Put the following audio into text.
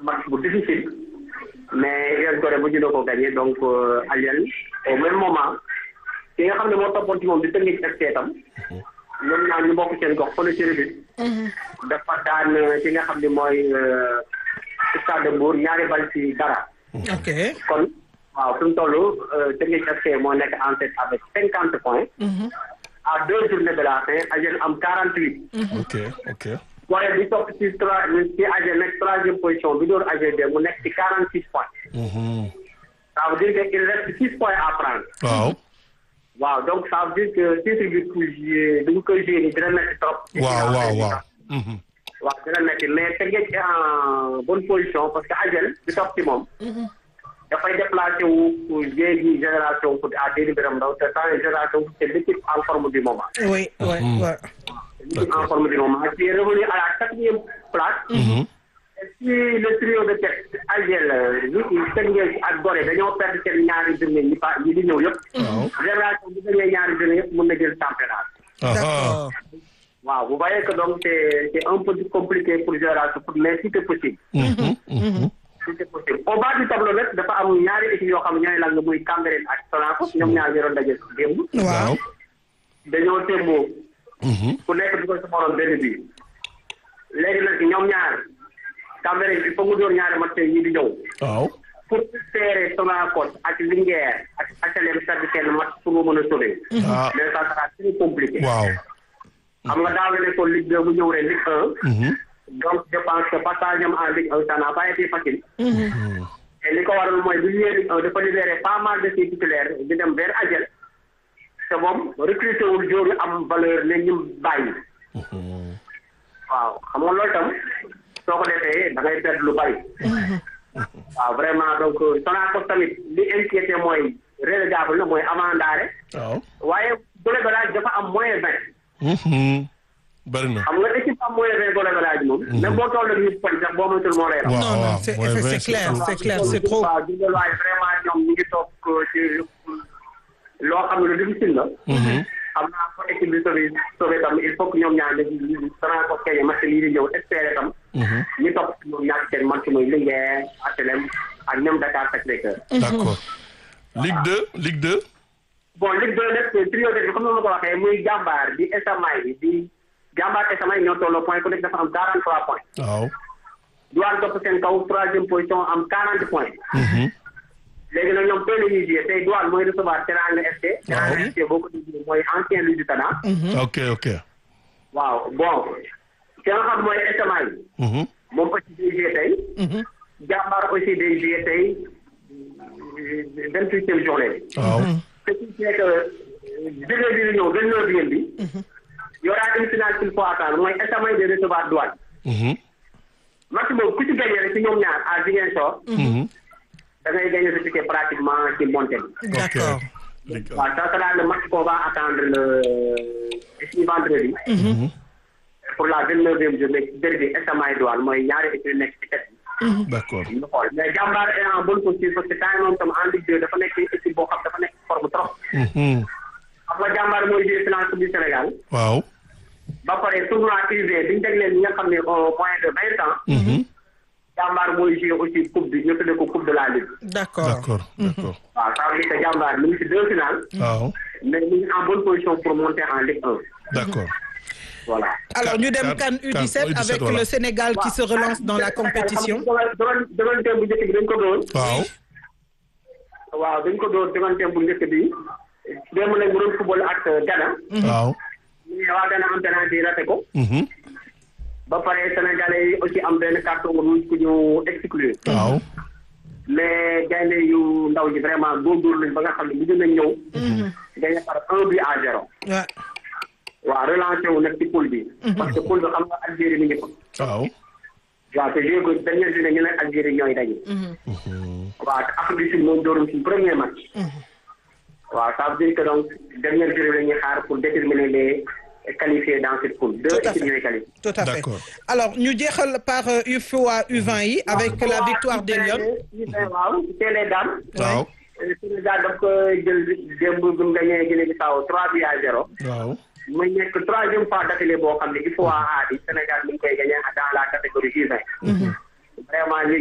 match bu difficile mais US Gorée bu ñu ko gagné donc Aliel au même moment ki nga xam ne moo toppoon ci moom di technique FC tam ñoom ñaar ñu bokk seen gox fële ci Rufisque dafa daan ki nga xam ne mooy Stade de Mbour ñaari bal ci dara ok kon waaw fi mu toll technique FC moo nekk en tête avec cinquante points à deux journées de la fin Aliel am quarante huit ok ok waaye bi topp ci trois ci AG nekk troisième position bi door AG de mu nekk ci quarante six points ça veut dire que il reste six points à prendre waaw waaw donc ça veut dire que titre bi pour jouer dañu koy jouer ni dina metti trop waaw waaw waaw Mhm. waaw dina metti mais Teungueth est en bonne position parce que AGEL bi topp ci moom dafay déplacé wu pour jéegi génération foot à Déni Biram Ndaw te sans génération foot c'est l'équipe en forme du moment oui oui oui l'équipe en forme du moment qui est revenu à la quatrième place Mhm. si le trio de tête Agel li Teungueth ak Gorée dañoo perdre seen ñaari journée yi pa yi di ñëw yëpp génération bu dañee ñaari journée yëpp mën na jël championnat Aha. d'accord waaw vous voyez que donc c'est c'est un peu compliqué pour génération foot mais si c'est possible Mhm. Mhm. si c'est possible au bas du tableau nag dafa am ñaari équipe yoo xam ne ñooy lang muy Cambérène ak Sonacos ñoom ñaar ñoo doon daje démb waaw dañoo témboo Mhm. ku nekk du ko sa morom benn bi léegi nag ñoom ñaar Cambérène il faut mu door ñaari match yi di ñëw waaw pour serrer Sonacos ak Linguère ak HLM perdre seen match pour mu mën a sauver ah mais ça sera très compliqué waaw xam nga daaw la nekkoon Ligue 2 bu ñëw ren Ligue 1 Mhm. donc je pense que passage am en Ligue 1 ça n'a pas été facile et li ko waral mooy bu ñu ñëwee Ligue 1 dafa libéré pas mal de ses titulaires di dem vers Agel te moom recruté wul joueur yu am valeur ne ñu bàyyi waaw xam nga loolu tam soo ko defee da ngay perdre lu bari waaw vraiment donc Sonacos tamit li inquiété mooy relégable na mooy avant ndaare waaw waaye Bollé Garage dafa am moins vingt Mhm. bari na xam nga équipe am moins vingt Bollé Garage moom même boo toll nii poñ sax boo moytul moo lay raw waaw non non waaw c'est mooy c'est vingt, c'est clair trop. c'est clair c'est trop waaw di nga waay vraiment ñoom ñu ngi toog ci loo xam ne lu difficile la. xam naa ko équipe bi sauvé sauvé tam il faut que ñoom ñaar dañuy danaa ko keñe match lii di ñëw espérer tam. ñu topp ñoom ñaar seen match mooy Linguère HLM ak ñoom Dakar Sacré-Cœur. d'accord Ligue 2 Ligue 2 bon Ligue 2 nag priorité bi comme ni ma ko waxee muy jàmbaar di Esamay bi di jàmbaar Esamay ñoo tolloo point ku nekk dafa am 43 points. waaw Douane topp seen kaw troisième position am 40 points. Mhm. léegi nag ñoom tey la ñuy jouer tey Douane mooy recevoir Teranga FC. Teranga FC boo ko déggee mooy ancien Lusitana. ok ok waaw bon ki nga xam mooy SMA yi. Mhm. moom aussi day jouer tey. jàmbaar aussi day jouer tey vingt huitième journée. waaw ce qui fait que jógee bi di ñëw vingt neuvième bi. y aura une finale qu'il faut attendre mooy SMA yi de recevoir Douane. Mhm. match boobu ku ci gagné rek ci ñoom ñaar à Ziguinchor. Mhm. da ngay gagné sa ticket pratiquement ci montée bi. d'accord Ligue waaw ça sera le match qu'on va attendre le ici vendredi. pour la vingt neuvième journée derby SMA Douane mooy ñaari équipe nekk ci tête bi. d'accord ñu xool mais jàmbaar est en bonne posture parce que temps moom tam en Ligue 2 dafa nekk équipe boo xam dafa nekk forme trop. Mhm. xam nga jàmbaar mooy jouer finale coupe du Sénégal. waaw ba pare tournoi UV bi ñu jagleel ñi nga xam ne au moins de vingt ans. Mhm. jàmbaar mooy jouer aussi coupe bi ñu tuddee ko coupe de la Ligue. d'accord d'accord d'accord waaw ça veut dire que jàmbaar mi ngi ci deux finales. waaw mais mi ngi en bonne position pour monter en Ligue 1. d'accord voilà. alors ñu dem Can- CAN Can- U17 U17, avec voilà. le Sénégal qui se relance dans la compétition doon doon bu njëkk bi dañ ko doon. waaw waaw dañ ko doon demante bu njëkk bi. démb nag mu doon football ak Ghana. waaw mais waa Ghana am penalty raté ko. Mhm. ba pare Sénégalais yi aussi am benn carton rouge ku ñu exclure. waaw mais gaynde yu ndaw ji vraiment góorgóorlu nañ ba nga xam ne mujj nañ ñëw. gagné par un but à zéro. Ouais. waaw relancé wu nag ci poule bi. parce que poule bi xam nga Algérie mi ngi ko. waaw waaw te joué ko dernière journée ñu ne Algérie ñooy daje. waaw te Afrique du Sud moom doorum ci premier match. waaw ça veut dire que donc dernière journée la ñuy xaar pour déterminer les qualifiés dans cette poule. deux Tout à équipes fait. ñooy qualifié. tout à fait D'accord. alors ñu jeexal par euh, UFOA U20 yi avec la victoire des Lions waaw c'est les dames. waaw Sénégal daf ko jël démb bi mu gagné Guinée-Bissau trois buts à zéro. waaw muy nekk troisième fois d'affilée boo xam ne il faut A bi Sénégal mi ngi koy gagné dans la catégorie U20. vraiment